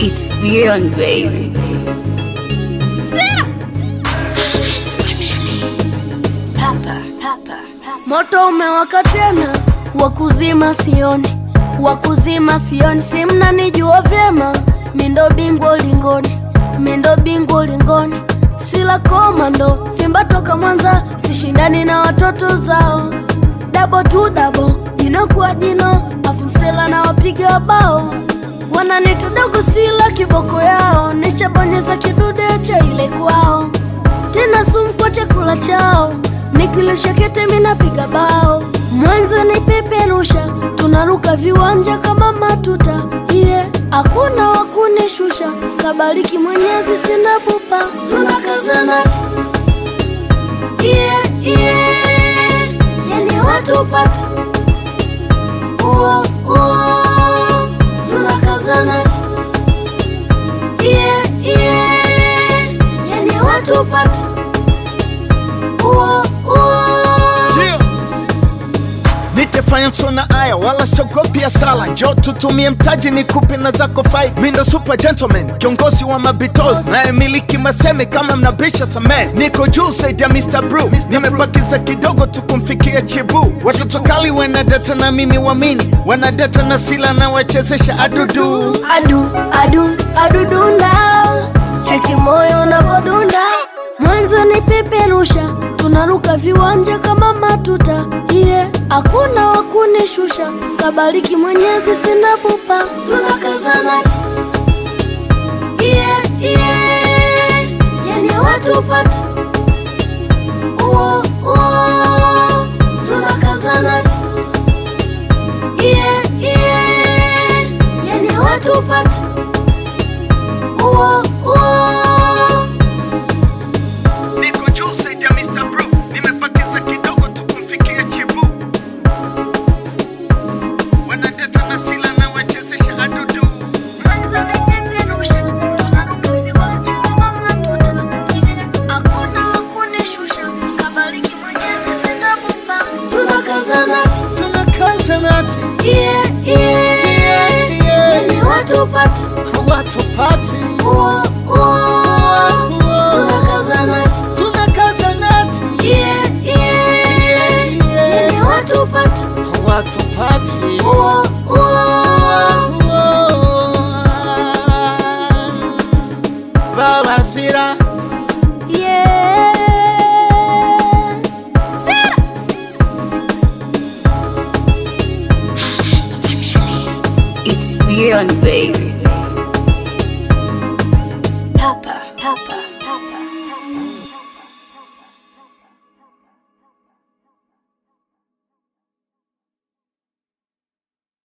It's beyond baby. Papa, papa, papa. Moto umewaka tena, wakuzima sioni, wakuzima sioni, si mnanijua vyema, mindo bingwa ulingoni, mindo bingwa ulingoni, sila komando, Simba toka Mwanza, sishindani na watoto zao, dabo tu dabo, jino kwa jino, afu msela na wapiga bao, wananita dogo, sila kiboko yao, nishabonyeza kidude cha ile kwao tena sumu kwa chakula chao, nikilisha kete minapiga bao, mwanzo ni peperusha, tunaruka viwanja kama matuta yeah. Hakuna wakunishusha, kabariki Mwenyezi, sina pupa, tunakazana yeah, yeah. Yani watu pata uo uo, tunakazana yeah, yeah. Yani watu pata uo uo Yeah. Nitefanya sona aya wala siogopi sala, njo tutumie mtaji ni kupi na zako fight. Mi ndo super gentleman, kiongozi wa mabitos naye miliki maseme kama mnabisha samee. Niko juu saidi ya Mr. Brew, nimebakiza kidogo tu kumfikia chibu. Watoto kali wanadata na mimi wamini, wanadata na sila na wachezesha adudu. adu adu adudunda cheki moyo unavodunda mwanzo ni peperusha tunaruka viwanja kama matuta iye hakuna wakunishusha kabariki mwenyezi sina pupa tunakazana iye iye yani watu pata uo uo tunakazana iye iye yani watu pata uo uo Niko juu saidi ya Mr. Brew, nimebakiza kidogo tu kumfikia chibu. Wanadata na sila na wachezesha adudu. Tunakazanati, yeah, yeah. Watu pati, tunakazanati, watu pati. Baba Sira, It's beyond baby. Papa, papa.